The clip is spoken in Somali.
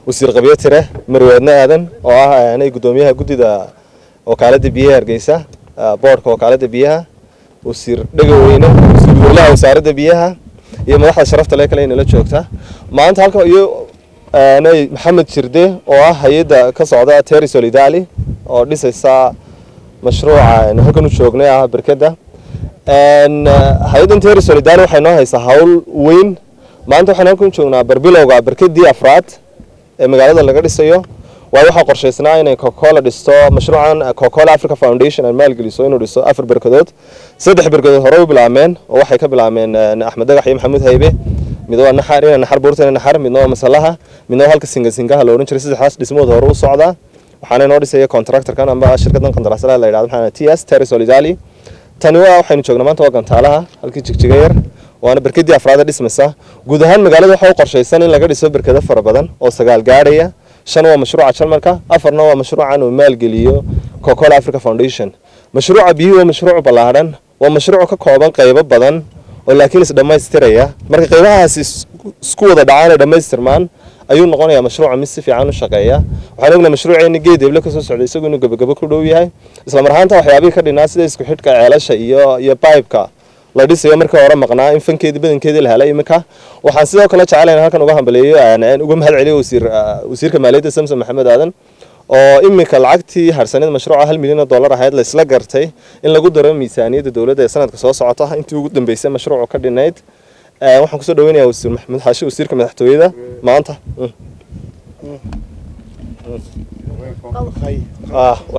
wasiir qabyo tire marweedne aadan oo ah aanay guddoomiyaha guddida wakaaladda biyaha hargeysa boodhka wakaaladda biyaha wasiir dhegaweyne wasiir dowlaha wasaaradda biyaha iyo madaxda sharafta le kale inala joogta maanta halka iyo aanay maxamed jirde oo ah hay-adda ka socda terry solidali oo dhisaysa mashruuca halkan u joognay ah berkada hay-addan terry solidali waxay noo haysaa hawl weyn maanta waxaan halkan joognaa barbilowga berkadii afraad ee magaalada laga dhisayo waayo waxaa qorshaysnaa inay cocacola dhisto mashruucan cocacola africa foundation ay maalgeliso inuu dhiso afar berkadood saddex berkadood hore u bilaabmeen oo waxay ka bilaabmeen axmed dagax iyo maxamuud haybe mid waa naxar ina naxar buurtana naxar midna waa masalaha midna waa halka singasingaha la odhan jiray saddexdaas dhismood hore u socdaa waxaana inoo dhisaya contractorkan amba shirkadan qandaraaslaha la yidhahdo maxaa t s terry solidali tani waa waxaynu joognaa maanta waa gantaalaha halkii jigjiga yar waana berkadii afraad ee dhismaysa guud ahaan magaalada waxaa u qorshaysan in laga dhiso berkado fara badan oo sagaal gaadhaya shan waa mashruuca jalmarka afarna waa mashruucan uu maalgeliyo cocacola africa foundation mashruuca biyuhu waa mashruuc ballaadhan waa mashruuc ka kooban qaybo badan oo laakiin isdhammaystiraya marka qaybahaasi isku wada dhacaan ay dhammaystirmaan ayuu noqonayaa mashruuca mid si fiican u shaqeeya waxaan ognahay mashruuceeni geed heble kasoo socday isagu inuu gabagabo ku dhow yahay isla mar ahaanta waxyaabihii ka dhinaa sida isku xidhka ceelasha iyo iyo bibeka la dhisayo markii hore maqnaa in fankeedii badankeedii la helay iminka waxaan sidoo kale jecelayn halkan uga hambaleeyo uga mahad celiyo wasiir wasiirka maaliyadda samson maxamed aadan oo iminka lacagtii harsanida mashruuca hal milyan oo dollar ahayd la isla gartay in lagu daro miisaaniyadda dowladda ee sanadka soo socota intii ugu dambeysay mashruucu ka dhinayd waxaan kusoo dhaweynayaa wasiir maxamed xaashi wasiirka madaxtooyada maanta